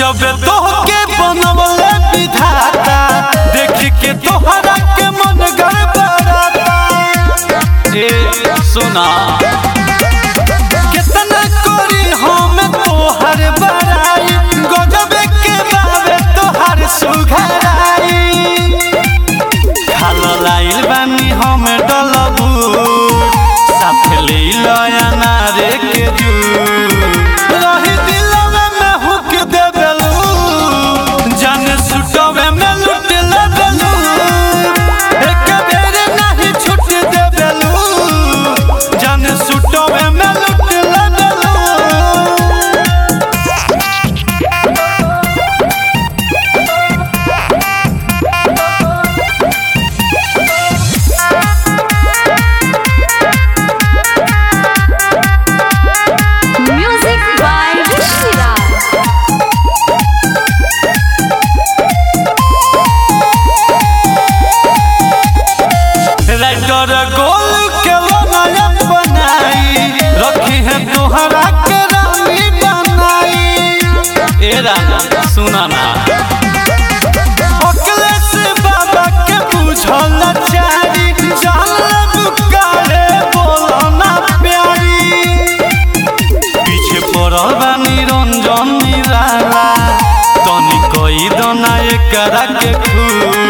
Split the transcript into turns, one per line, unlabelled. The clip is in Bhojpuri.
गजब तोहके बनवले विधाता देख के तोहरा के मन गड़बड़ाता ए सुना कितना करी हम तोहर बड़ाई गजब के बाबे तोहर सुघराई खालो लाइल बानी हम डलबू साथ ले लया नारे के जू रही दिलवे में हुक दे देलू जान सुटवे में लुट ले देलू एक बेर नहीं छूट दे देलू जान सुटवे में लुट ले देलू
Music by Shira.
राइटर गोल के बनाया बनाई रखी है तोहरा के रानी बनाई ए राना सुना ना अखिलेश बाबा के बुझल चारी जान बुकारे बोलो ना प्यारी पीछे पड़ल बानी रंजन निराला तनी कोई दना एकरा के खूब